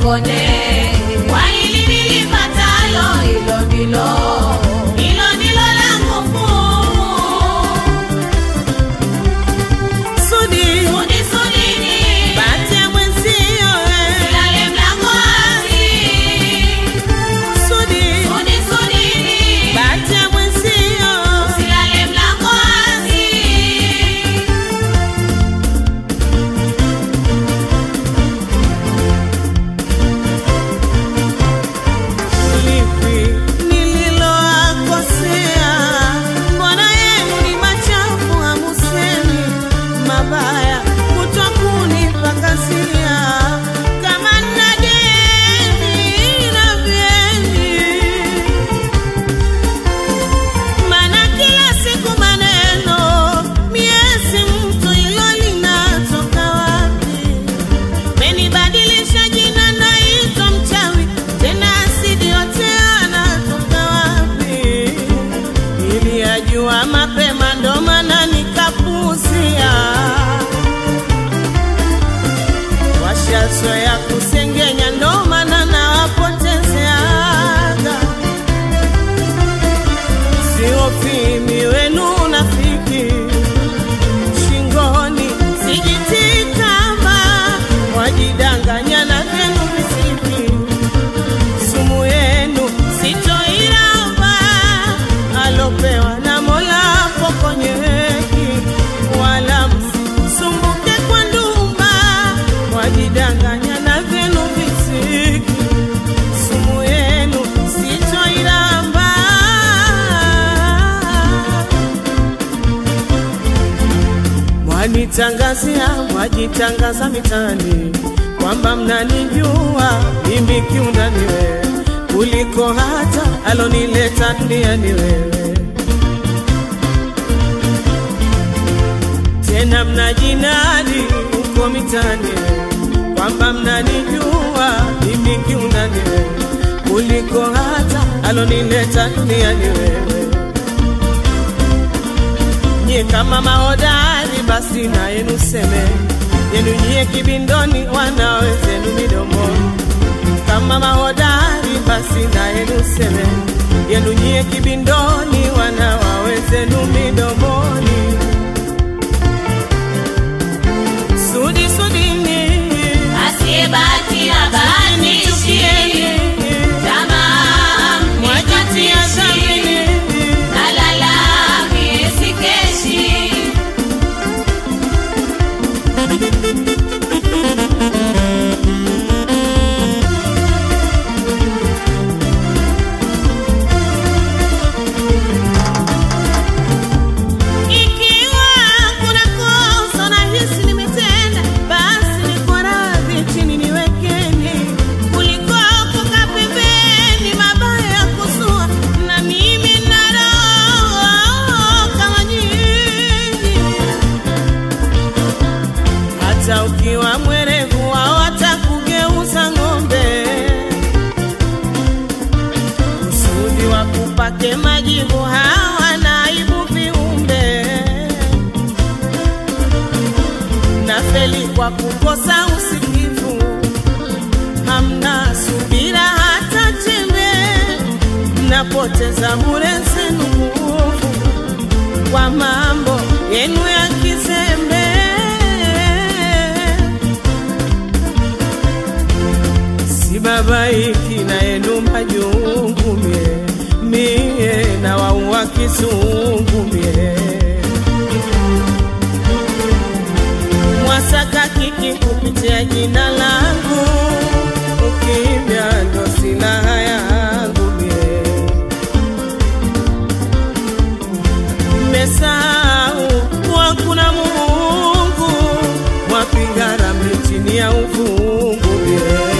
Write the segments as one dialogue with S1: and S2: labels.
S1: nikonde. Kwa hili nilipatalo, hilo ndilo hilo ndilo langu kuu.
S2: Sudi,
S1: Sudi sudini,
S2: bahati ya mwenzio eh.
S1: silale mlango wazi.
S2: Sudi,
S1: Sudi sudini,
S2: bahati ya mwenzio
S1: silale mlango wazi.
S2: lipi nililoakosea? Mbona yenu ni machafu hamusemi mabaya kutwa kunipakazia kama nna deni na vyeni Mana kila siku maneno miezi mtu ilo linatoka wapi? Menibadilisha jina naitwa mchawi tena asidi yote anatoka wapi? Niliyajua mapema ndo maana nikapuzia. Washazoea kusengenya ndo maana nawapotezeaga siofimi wenu unafiki shingoni sijitikama wajidanganya na vyenu visiki sumu yenu sitoiramba alopewa na mola pokonyeki wala msumbuke kwa ndumba wajidanganya na vyenu visiki sumu yenu sitoiramba mwanitangazia mwajitangaza mitani kwamba mnanijua mimi kiundani wewe kuliko hata alonileta duniani wewe tena mnajinadi huko mitani kwamba mnanijua mimi kiundani wewe kuliko hata alonileta duniani wewe nyie kama mahodari basi na yenu seme yenu nyie kibindoni wanawezenu midomoni kama mahodari basi na yenu seme yenu nyie kibindoni wanawawezenu midomoni sudi sudini
S1: Asiyebahatia bahatishi,
S2: chukieni
S1: tamaa
S2: mwajitia
S1: mnikatishi,
S2: dhamini
S1: nalala mie sikeshi.
S2: Ikiwa kuna kosa nahisi nimetenda, basi niko radhi chini niwekeni, kuliko kukaa pembeni, mabaya ya kuzua, na mimi nina roho kama nyinyi. Hata ukiwa mwerevu wao watakugeuza ng'ombe, kusudi wakupake majibu hawa naibu viumbe na feli kwa kukosa usikivu, hamna subira hata chembe, mnapoteza bure zenu nguvu kwa mambo yenu ya kizembe. Sibabaiki na yenu majungu mie, mie na waua kizungu mie mwasaka kiki kupitia jina langu, ukimya ndo silaha yangu mie. Mmesahau kuwa kuna Mungu, mwapiga ramli chini ya uvungu mie.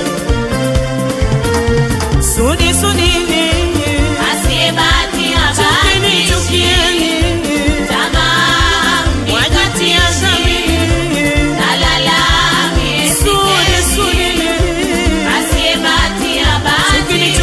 S2: Sudi sudini,
S1: Asiyebahatia
S2: chukini
S1: bahatishi,
S2: chukieni,
S1: tamaa
S2: wajitia
S1: mnikatishi,
S2: dhamini.
S1: nalala mie
S2: Sudi
S1: sikeshi.
S2: sudini,
S1: Asiyebahatia bahatishi,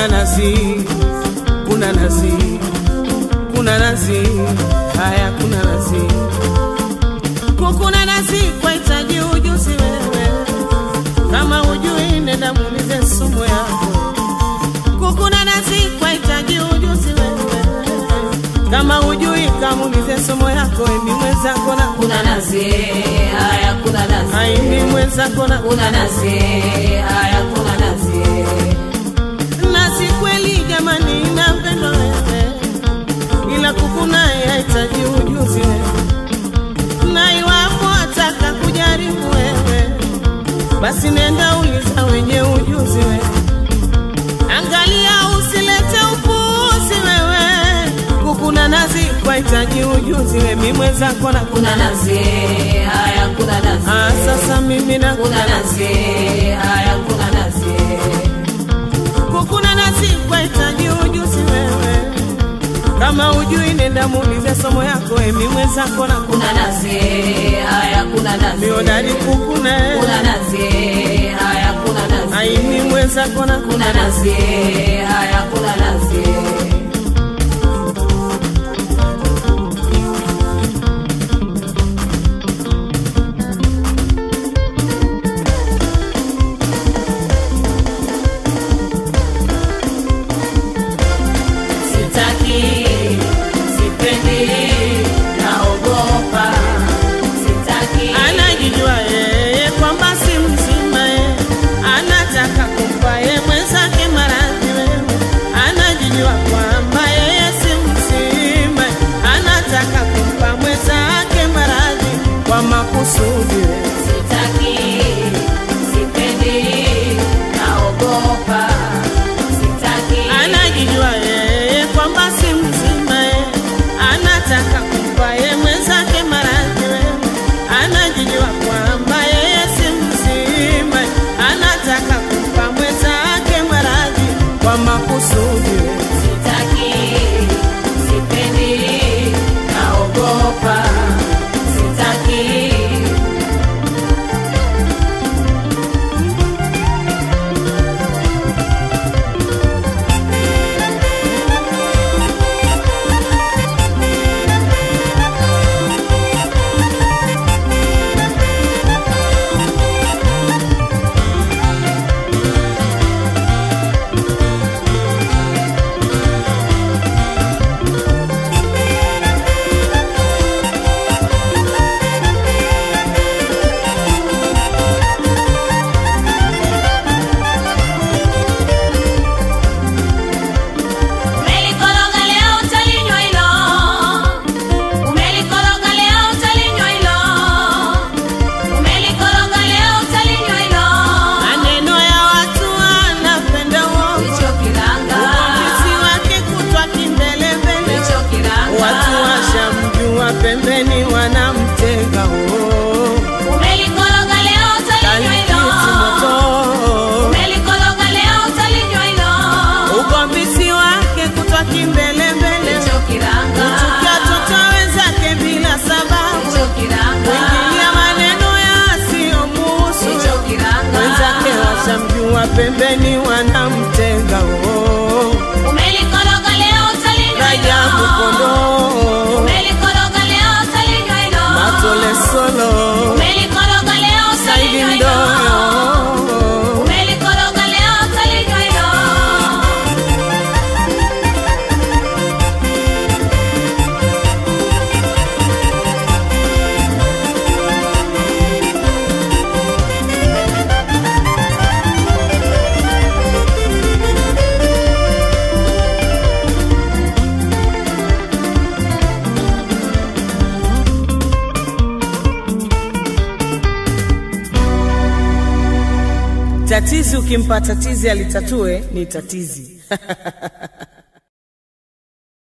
S2: kuna nazi, kuna nazi, kuna nazi, haya kuna nazi, kukuna nazi kwahitaji ujuzi wewe, kama ujui nenda muulize sumu yako. Kukuna nazi kwahitaji ujuzi wewe, kama ujui kamuulize somo yako, emi mwenzako na
S1: kuna nazi haya kuna nazi
S2: aimi mwenzako na
S1: kuna nazi haya kuna nazi
S2: nasi kweli jamani, inapendwa wewe, ila kukunaye hahitaji ujuzi wewe, na iwapo ataka kujaribu wewe, basi nenda uliza wenye ujuzi wewe, angalia usilete upuuzi wewe, kukuna nazi kwahitaji ujuzi wewe, mi mwenzako na
S1: kuna nazi haya kuna nazi
S2: Ah, sasa mimi na
S1: kuna nazi haya kuna nazi
S2: kukuna nasi kwahitaji ujuzi wewe, kama ujui nenda muulize somo yako, emi mwenzako na
S1: kuna nazi haya kuna nazi
S2: miodari kukuna
S1: kuna nazi haya kuna nazi
S2: aimi mwenzako na
S1: kuna nazi haya kuna nazi sitaki sipendi naogopa sitaki
S2: anajijua yeye kwamba si mzima ye, anataka kumpa ye mwenzake maradhi wewe, anajijua kwamba yeye si mzima ye, anataka kumpa mwenzake maradhi kwa makusudi wewe.
S1: sitaki sipendi naogopa sitaki
S2: anajijua yeye kwamba si mzima ye, anataka kumpa ye mwenzake maradhi wewe, anajijua kwamba yeye si mzima ye, anataka kumpa mwenzake maradhi kwa makusudi wewe.
S1: sitaki sipendi naogopa sitaki Umelikoroga leo utalinywa hilo, umelikoroga leo utalinywa hilo, umelikoroga leo utalinywa hilo.
S2: Maneno ya watu anapenda uongo,
S1: Hicho kiranga,
S2: uvumbuzi wake kutwa kimbelembele,
S1: hicho kiranga.
S2: watu washamjua pembeni wanamtenga oh.
S1: Umelikoroga leo utalinywa hilo,
S2: Kalikiti moto
S1: umelikoroga leo utalinywa hilo.
S2: ugombisi wake kutwa kimbelembele,
S1: Hicho kiranga,
S2: kuchukia toto wenzake bila sababu,
S1: hicho kiranga,
S2: kuingilia maneno yasiyomuhusu
S1: hicho kiranga.
S2: wenzake washamjua pembeni wanamtenga oh.
S1: Umelikoroga leo utalinywa
S2: Rajabu
S1: hilo.
S2: kondoo
S1: Umelikoroga leo utalinywa hilo.
S2: matole solo
S1: Umelikoroga leo
S2: saidi
S1: utalinywa hilo.
S2: mdoyo
S1: Umelikoroga leo utalinywa hilo.
S2: tatizi ukimpa tatizi alitatue ni tatizi